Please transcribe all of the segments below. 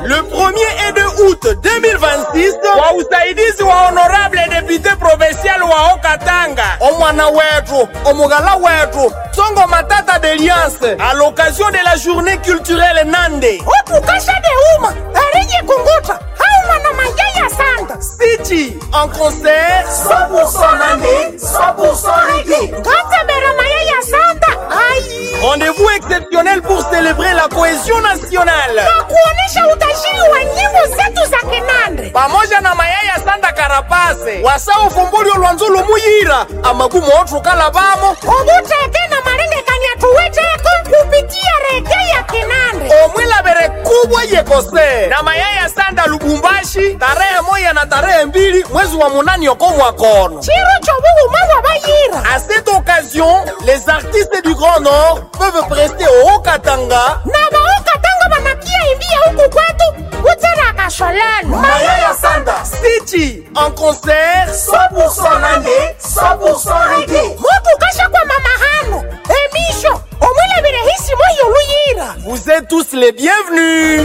le 1er et 2 août 2026 kwa usaidizi wa honorable député provincial wa Okatanga omwana wetu omugala wetu Songo Matata d'Alliance à l'occasion de la journée culturelle Nande otukasha de uma arinye kunguta hauma na mayaya sanda Siti en concert 100% Nande 100% reggae katemera mayaya sanda ai Rendez-vous exceptionnel pour célébrer la cohésion nationale na kuonesha utajiri wa nyimbo zetu za kinande pamoja na mayaya sanda karapase wasa ufumbulio lwa nzulu muyira amagumu otukala bamo obuteke na malengekanya tuweteko kupitia rege ya kinande omwilabere kubwa yekose na mayaya sanda lubumbashi tarehe moja na tarehe mbili mwezi wa munani oko mwakono chiro chobuhuma bwa bayira À cette occasion, les artistes du Grand Nord peuvent prester au Katanga na baokatanga banakia imbia huku kwetu utera kasholani Mayaya Sanda City en concert 100% Nande 100% reggae mutu kasha kwa mama hano emisho omwilabire hisi moyo luyira Vous êtes tous les bienvenus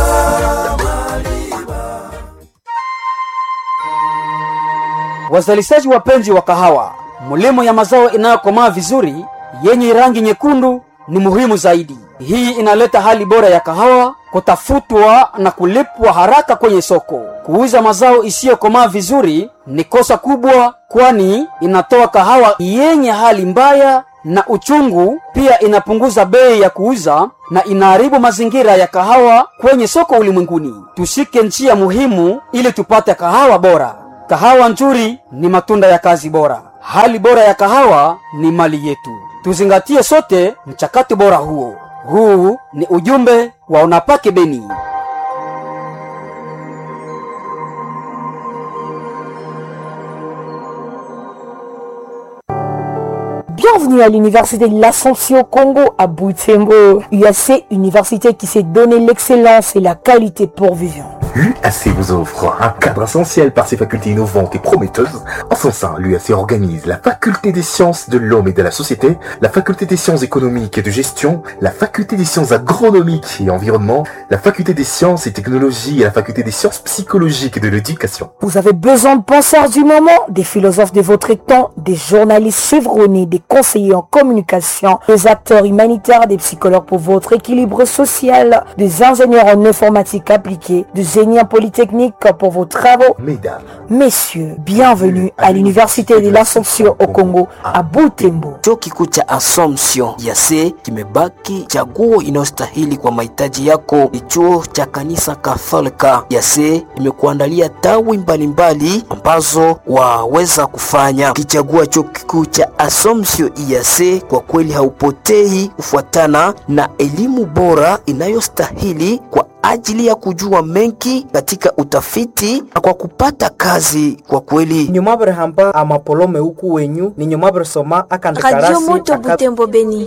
Wazalishaji wapenzi wa kahawa, mlimo ya mazao inayokomaa vizuri yenye rangi nyekundu ni muhimu zaidi. Hii inaleta hali bora ya kahawa kutafutwa na kulipwa haraka kwenye soko. Kuuza mazao isiyokomaa vizuri ni kosa kubwa, kwani inatoa kahawa yenye hali mbaya na uchungu. Pia inapunguza bei ya kuuza na inaharibu mazingira ya kahawa kwenye soko ulimwenguni. Tushike njia muhimu ili tupate kahawa bora. Kahawa nzuri ni matunda ya kazi bora. Hali bora ya kahawa ni mali yetu. Tuzingatie sote mchakato bora huo. Huu ni ujumbe wa Unapake Beni. Bienvenue à l'université de l'Assomption au Congo à Butembo. UAC, université qui s'est donné l'excellence et la qualité pour vivre. L'UAC vous offre un cadre essentiel par ses facultés innovantes et prometteuses. En son sein, l'UAC organise la faculté des sciences de l'homme et de la société, la faculté des sciences économiques et de gestion, la faculté des sciences agronomiques et environnement, la faculté des sciences et technologies et la faculté des sciences psychologiques et de l'éducation. Vous avez besoin de penseurs du moment, des philosophes de votre temps, des journalistes chevronnés, des conseillers en communication, des acteurs humanitaires, des psychologues pour votre équilibre social, des ingénieurs en informatique appliquée, des génies en polytechnique pour vos travaux. Mesdames, Messieurs, bienvenue à l'université de l'Assomption au Congo à Butembo. Chuo kikuu cha Assumption yase kimebaki chaguo inayostahili kwa mahitaji yako. Ni chuo cha kanisa Katholika yase imekuandalia tawi mbalimbali ambazo waweza kufanya. Ukichagua chuo kikuu cha Assumption yase, kwa kweli haupotei kufuatana na elimu bora inayostahili kwa ajili ya kujua mengi katika utafiti na kwa kupata kazi. Kwa kweli nyumabere hamba amapolome uku wenyu ni nyumabere soma akandikarasi Radio Moto Butembo Beni.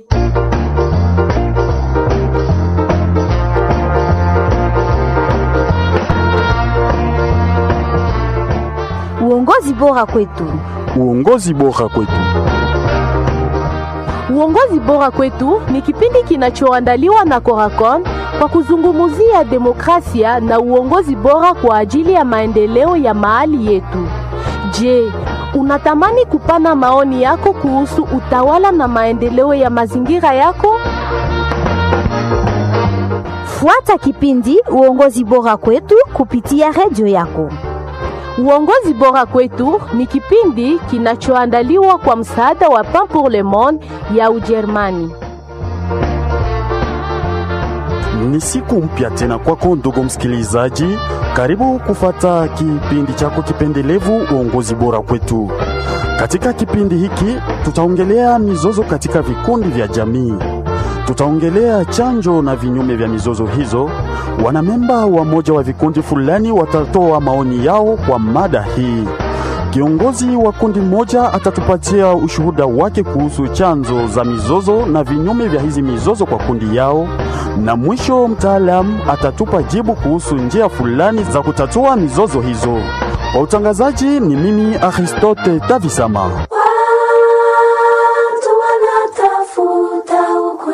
Uongozi bora kwetu. Uongozi bora kwetu. Uongozi bora kwetu ni kipindi kinachoandaliwa na Coracon kwa kuzungumzia demokrasia na uongozi bora kwa ajili ya maendeleo ya mahali yetu. Je, unatamani kupana maoni yako kuhusu utawala na maendeleo ya mazingira yako? Fuata kipindi Uongozi bora kwetu kupitia redio yako. Uongozi bora kwetu ni kipindi kinachoandaliwa kwa msaada wa Pain pour le Monde ya Ujerumani. Ni siku mpya tena kwako ndugu msikilizaji, karibu kufata kipindi chako kipendelevu uongozi bora kwetu. Katika kipindi hiki tutaongelea mizozo katika vikundi vya jamii. Tutaongelea chanjo na vinyume vya mizozo hizo. Wanamemba wa moja wa vikundi fulani watatoa maoni yao kwa mada hii. Kiongozi wa kundi moja atatupatia ushuhuda wake kuhusu chanzo za mizozo na vinyume vya hizi mizozo kwa kundi yao, na mwisho mtaalamu atatupa jibu kuhusu njia fulani za kutatua mizozo hizo. Kwa utangazaji ni mimi Aristote Tavisama.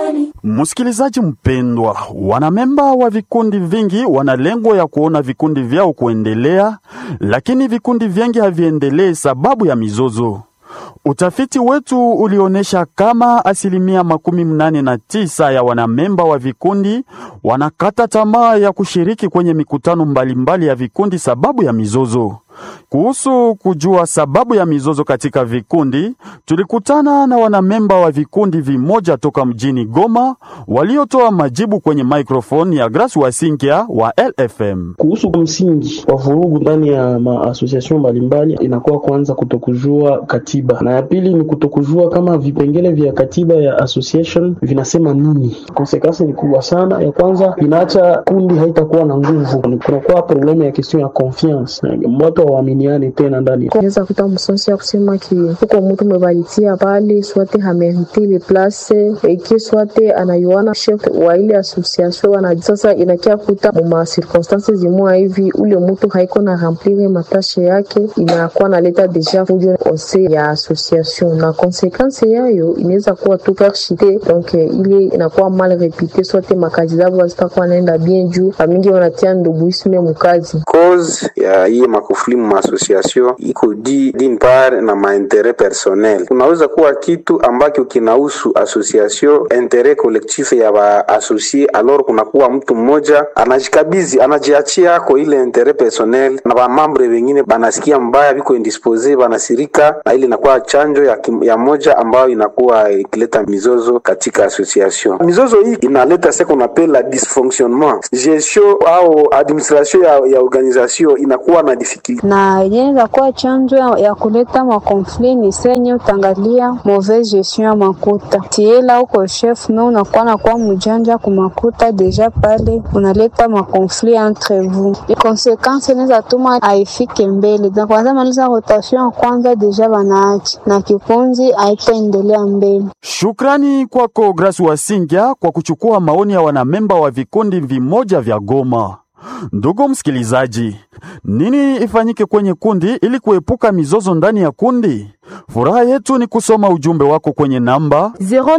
Msikilizaji mpendwa, wanamemba wa vikundi vingi wana lengo ya kuona vikundi vyao kuendelea, lakini vikundi vingi haviendelei sababu ya mizozo. Utafiti wetu ulionyesha kama asilimia makumi mnane na tisa ya wanamemba wa vikundi wanakata tamaa ya kushiriki kwenye mikutano mbalimbali mbali ya vikundi sababu ya mizozo. Kuhusu kujua sababu ya mizozo katika vikundi, tulikutana na wanamemba wa vikundi vimoja toka mjini Goma waliotoa majibu kwenye microphone ya Grace Wasinkia wa LFM. Kuhusu msingi wa vurugu ndani ya maasosiasyon mbalimbali, inakuwa kwanza kutokujua katiba, na ya pili ni kutokujua kama vipengele vya katiba ya association vinasema nini. Konsekansi ni kubwa sana. Ya kwanza inaacha kundi haitakuwa na nguvu, kunakuwa problemu ya question ya confiance, watu hawaminiani tena ndani. Unaweza kuta msosi ya kusema ki huko mtu umebaritia pale swate hameriti ile place eki swate anayuana chef wa ile association wana sasa inakia kuta mu circonstances zimwa hivi ule mtu haiko na remplir matashe yake inakuwa naleta deja fujo ose ya association na consequence yayo inaweza kuwa tu perchite donc ile inakuwa mal repite swate makazi zao hazitakuwa naenda bien juu amingi wanatia ndubuisme mukazi cause ya hii makufuli mu association iko di d'une part na mainteret personnel. Kunaweza kuwa kitu ambacho kinahusu association interet collectif ya baasosie, alors kunakuwa mtu mmoja anajikabizi anajiachia ako ile interet personnel, na bamambre wengine banasikia mbaya, biko indispose, banasirika, na ile inakuwa chanjo ya, kim, ya moja ambayo inakuwa ikileta mizozo katika association. Mizozo hii inaleta ce qu'on appelle la dysfonctionnement gestion au administration ya, ya organisation inakuwa na difficulty na inaweza kuwa chanzo ya, ya kuleta makonfli ni senye utangalia mauvaise gestion ya makuta tiela uko chef me unakuwa nakuwa mjanja kumakuta deja pale unaleta makonfli entre vous konsekansi inaweza tuma aifike mbele na kwanza maliza rotation ya kwanza deja banaachi na kikunzi haitaendelea mbele Shukrani kwako Grace Wasingya kwa kuchukua maoni ya wanamemba wa vikundi vimoja vya Goma. Ndugu msikilizaji, nini ifanyike kwenye kundi ili kuepuka mizozo ndani ya kundi? Furaha yetu ni kusoma ujumbe wako kwenye namba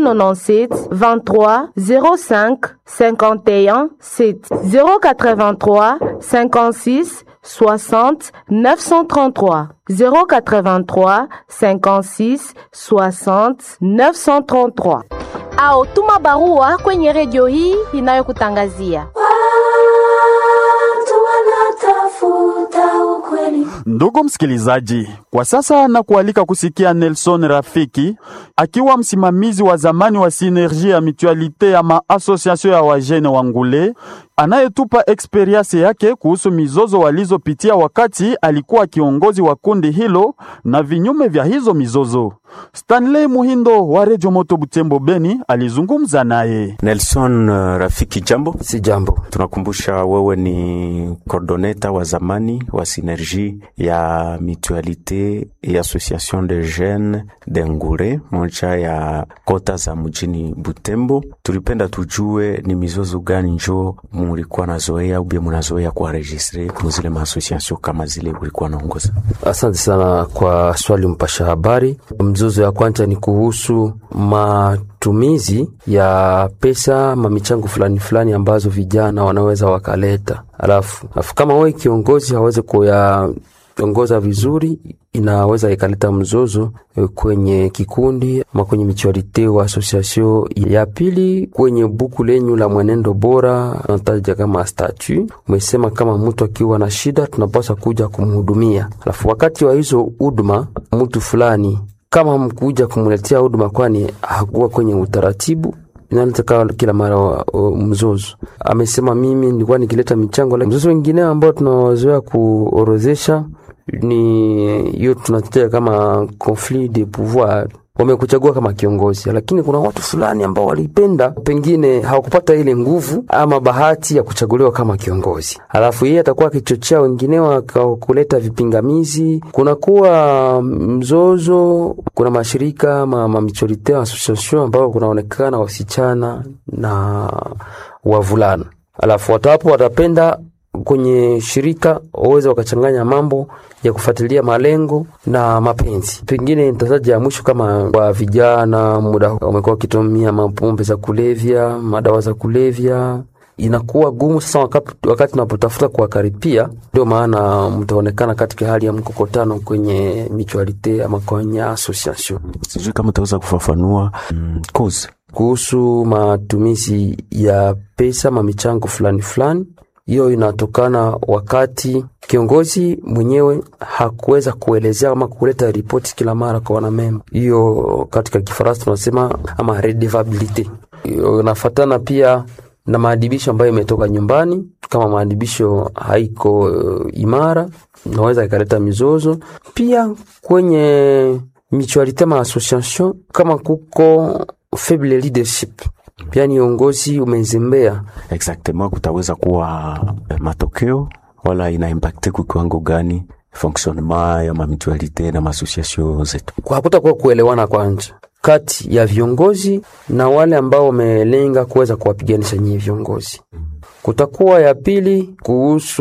097 23 05 51 7 083 56 60 933 083 56 60 933 au tuma barua kwenye redio hii inayokutangazia Ndugu msikilizaji, kwa sasa na kualika kusikia Nelson Rafiki akiwa msimamizi wa zamani wa Sinergie ya Mutualite ya maasosiasio ya wajene wa Ngule anayetupa eksperiensi yake kuhusu mizozo walizopitia wakati alikuwa kiongozi wa kundi hilo na vinyume vya hizo mizozo. Stanley Muhindo wa Redio Moto Butembo Beni alizungumza naye. Nelson uh, Rafiki, jambo. Si jambo. Tunakumbusha wewe ni coordoneta wa zamani wa Sinergie ya Mutualite et Association de Jeunes de Ngure, moja ya kota za mjini Butembo. Tulipenda tujue ni mizozo gani njo mulikuwa nazoea ubie munazoea kuwaregistre muzile maasosiasio kama zile ulikuwa naongoza? Asante sana kwa swali, mpasha habari. Mzozo ya kwanza ni kuhusu matumizi ya pesa mamichango fulani fulani ambazo vijana wanaweza wakaleta, alafu alafu kama wewe kiongozi hawezi kuyaongoza vizuri inaweza ikaleta mzozo kwenye kikundi ama kwenye michualite wa asosiasio. Ya pili, kwenye buku lenyu la mwenendo bora nataja kama statu, umesema kama mtu akiwa na shida tunapaswa kuja kumhudumia, alafu wakati wa hizo huduma mtu fulani kama mkuja kumuletea huduma, kwani hakuwa kwenye utaratibu inaleta kila mara wa, wa, mzozo. Amesema mimi nilikuwa nikileta michango. Mzozo wengine ambao tunawazoea kuorozesha ni hiyo tunatetea kama conflit de pouvoir wamekuchagua kama kiongozi, lakini kuna watu fulani ambao walipenda, pengine hawakupata ile nguvu ama bahati ya kuchaguliwa kama kiongozi, alafu yeye atakuwa akichochea wengineo kuleta vipingamizi, kunakuwa mzozo. Kuna mashirika ma, ma michorite association ambao kunaonekana wasichana na wavulana, alafu watu hapo watapenda kwenye shirika waweze wakachanganya mambo ya kufuatilia malengo na mapenzi. Pengine nitataja ya mwisho kama kwa vijana, muda wamekuwa wakitumia mapombe za kulevya, madawa za kulevya inakuwa gumu sasa wakati, wakati unapotafuta kuwakaripia. Ndio maana mtaonekana katika hali ya mkokotano kwenye mutualite ama kwenye association. Sijui kama utaweza kufafanua mm, cause kuhusu matumizi ya pesa ma michango fulani fulani. Hiyo inatokana wakati kiongozi mwenyewe hakuweza kuelezea ama kuleta ripoti kila mara kwa wanamemba. Hiyo katika Kifaransa tunasema ama redevabilite. Hiyo inafatana pia na maadibisho ambayo imetoka nyumbani. Kama maadibisho haiko uh, imara, naweza ikaleta mizozo pia kwenye mutualite ma association, kama kuko faible leadership, yani uongozi umezembea exactement, kutaweza kuwa matokeo wala ina impacte kwa kiwango gani fonctionnement ya mamitualite na maasociation zetu? Hakutakuwa kuelewana kwanja kati ya viongozi na wale ambao wamelenga kuweza kuwapiganisha nyinyi viongozi. Kutakuwa ya pili kuhusu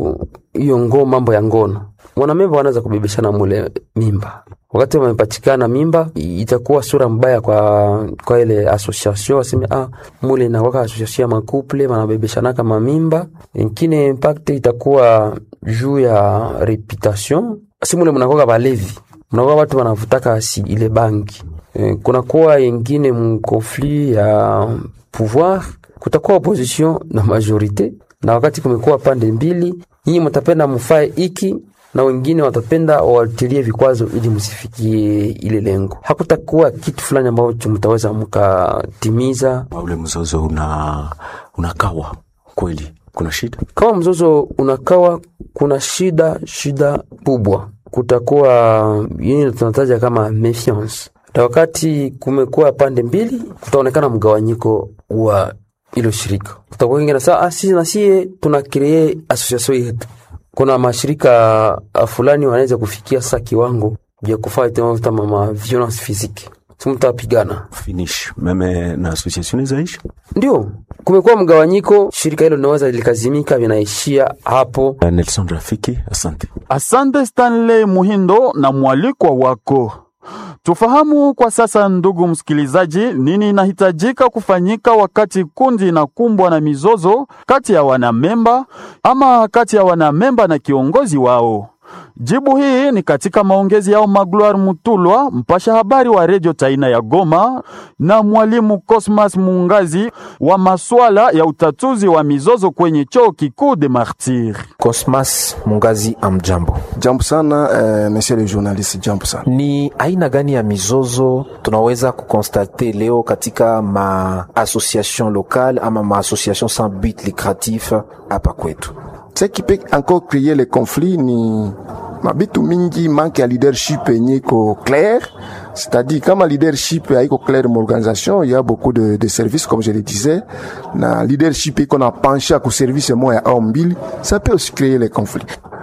hiyo ngo mambo ya ngono, wanamemba wanaweza kubebeshana mule mimba. Wakati wamepatikana mimba, itakuwa sura mbaya kwa kwa ile association, waseme ah, mule inakuwa association ya makuple wanabebeshana kama mimba. Ingine impact itakuwa juu ya reputation, si mule mnakuwa balevi, mnakuwa watu wanavutaka si ile bangi kunakuwa yengine mkonflit ya pouvoir, kutakuwa opposition na majorite, na wakati kumekuwa pande mbili, nyinyi mtapenda mfae iki na wengine watapenda wawatilie vikwazo ili msifikie ile lengo. Hakutakuwa kitu fulani ambacho mtaweza mkatimiza. Ule mzozo una unakawa kweli, kuna shida. Kama mzozo unakawa, kuna shida, shida kubwa. Kutakuwa yini tunataja kama méfiance na wakati kumekuwa pande mbili, kutaonekana mgawanyiko wa ilo shirika. Kutakuwa kingine saa ah, sisi na sie tuna kree association yetu. Kuna mashirika fulani wanaweza kufikia sasa kiwango vya kufanya tena kama ma violence physique simtapigana finish meme na association zaishi, ndio kumekuwa mgawanyiko, shirika hilo linaweza likazimika, vinaishia hapo. Nelson Rafiki, asante. Asante Stanley Muhindo na mwalikwa wako. Tufahamu kwa sasa, ndugu msikilizaji, nini inahitajika kufanyika wakati kundi inakumbwa na mizozo kati ya wanamemba ama kati ya wanamemba na kiongozi wao. Jibu hii ni katika maongezi yao Magloire Mutulwa, mpasha habari wa redio Taina ya Goma, na mwalimu Cosmas Mungazi wa maswala ya utatuzi wa mizozo kwenye chuo kikuu de Martyr. Cosmas Mungazi, amjambo. Jambo sana eh, monsieur le journaliste, jambo sana. Ni aina gani ya mizozo tunaweza kukonstate leo katika ma association locale ama ma association sans but lucratif hapa kwetu? Ce qui peut encore créer les conflits ni mabitu mingi manque ya leadership yenye iko clair c'est-à-dire kama leadership haiko clair m'organisation il y a beaucoup de, de services comme je le disais na leadership iko na penché ku service moya au mbili ça peut aussi créer les conflits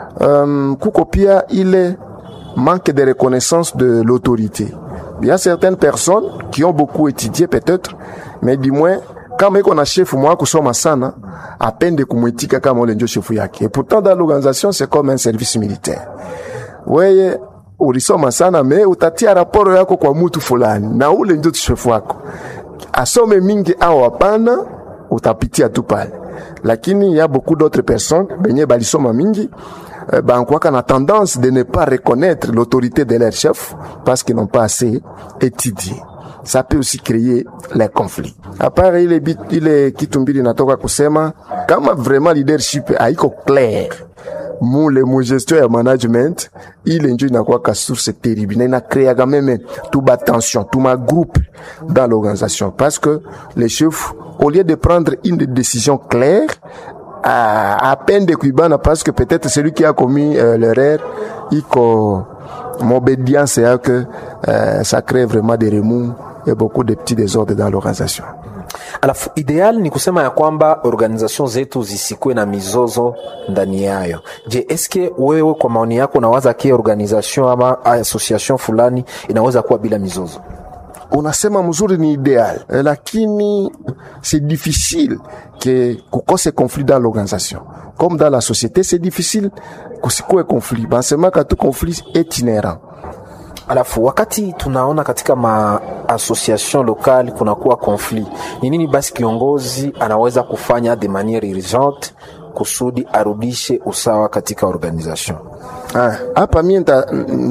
um, kuko pia ile manque de reconnaissance de l'autorité il y a certaines personnes qui ont beaucoup étudié peut-être mais du moins kama iko na chef mwa kusoma sana apende kumwitika kama ule ndio chefu yake. Et pourtant dans l'organisation c'est comme un service militaire. Weye ulisoma sana me utatia raporo yako kwa mutu fulani na ule ndio chefu wako, asome mingi au hapana, utapitia tu pale. Lakini ya beaucoup d'autres personnes benye balisoma mingi eh, bankwaka na tendance de ne pas reconnaître l'autorité de leur chef parce qu'ils n'ont pas assez étudié ça peut aussi créer les conflits. Apart ile, bit, ile kitu mbili natoka kusema kama vraiment leadership haiko clair mule mu gestion ya management, ile njo inakuwa source terrible na inakreaga meme tuba tension tuma groupe dans l'organisation parce que les chefs au lieu de prendre une décision claire à, à peine de kuibana parce que peut-être celui qui a commis euh, l'erreur iko m'obédience ya que euh, ça crée vraiment des remous et beaucoup de petits désordres dans l'organisation. Alafu ideal ni kusema ya kwamba organization zetu zisikuwe na mizozo ndani yayo. Je, eske wewe kwa maoni yako unawaza ke organization ama association fulani inaweza kuwa bila mizozo? unasema mzuri ni ideal eh, lakini c'est difficile que kukose conflit dans l'organisation comme dans la société c'est difficile kusikue conflit bansemaka tu conflit est inhérent Alafu wakati tunaona katika ma association locale kunakuwa conflit, ni nini basi kiongozi anaweza kufanya de maniere urgente kusudi arudishe usawa katika organisation? Ah, hapa mie nita-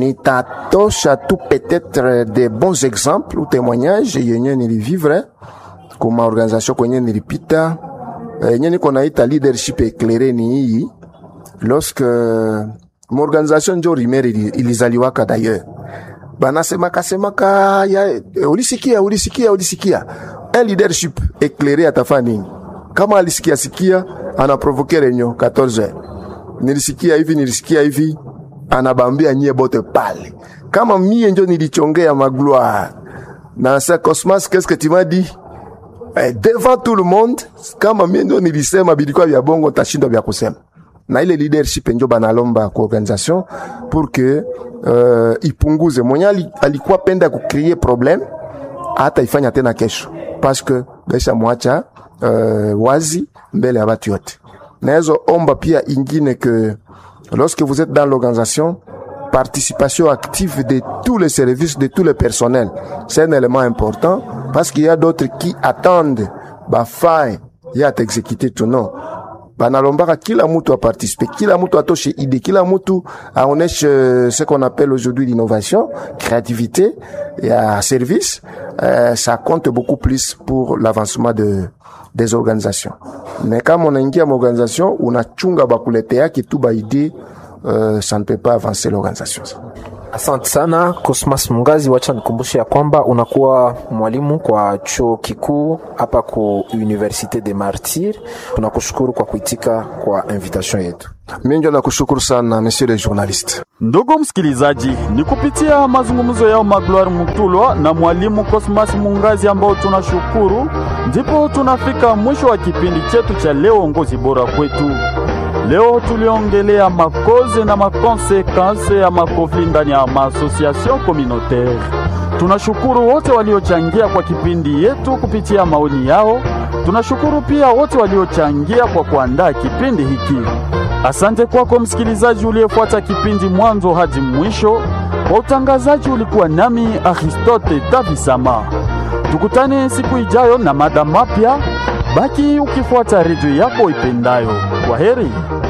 nitatosha tu peut-être des bons exemples ou témoignages yenye nilivivre kuma organisation kwenye nilipita Eh, yenye niko naita leadership éclairé ni hii lorsque maorganisation njo rimere ili- ilizaliwaka d'ailleurs banasemaka semaka ya eh, ulisikia ulisikia ulisikia un leadership éclairé atafaa nini kama alisikia sikia anaprovoke renyo 14 heures nilisikia hivi nilisikia hivi anabambia nyie bote pale kama mie njo nilichongea magloire na sa cosmas qu'est-ce que tu m'as dit eh, devant tout le monde kama mie ndio nilisema bilikuwa vya bongo tashindwa vya kusema na ile leadership njo banalomba ku organisation pour que uh, ipunguze mwenye ali- alikuwa penda kucreate problem hata ifanya tena kesho parce que besha mwacha uh, wazi mbele ya watu yote naezo omba pia ingine que lorsque vous êtes dans l'organisation participation active de tous les services, de tous les personnels. C'est un élément important parce qu'il y a d'autres qui attendent bafai ya t'exécuter tout non banalombaka kila mtu aparticipe kila mtu atoshe idée kila mtu aoneshe euh, ce qu'on appelle aujourd'hui l'innovation créativité ya service euh, ça compte beaucoup plus pour l'avancement de des organisations mais kama unaingia maorganisation unachunga bakuleteaki tu baidée euh, ça ne peut pas avancer l'organisation Asante sana Cosmas Mungazi, wacha nikumbushe ya kwamba unakuwa mwalimu kwa chuo kikuu hapa ku Universite de Martyr. Tunakushukuru kwa kuitika kwa invitation yetu. Mimi ndio nakushukuru sana monsieur le journaliste. Ndugu msikilizaji, ni kupitia mazungumzo yao Magloire Mutulwa na mwalimu Cosmas Mungazi ambao tunashukuru, ndipo tunafika mwisho wa kipindi chetu cha leo, uongozi bora kwetu. Leo tuliongelea makoze na makonsekanse ya makofli ndani ya maasociation communautaire. Tunashukuru wote waliochangia kwa kipindi yetu kupitia maoni yao. Tunashukuru pia wote waliochangia kwa kuandaa kipindi hiki. Asante kwako msikilizaji uliyefuata kipindi mwanzo hadi mwisho. Kwa utangazaji ulikuwa nami Aristote Tavisama. Tukutane siku ijayo na mada mapya. Baki ukifuata redio yako ipendayo. Kwa heri.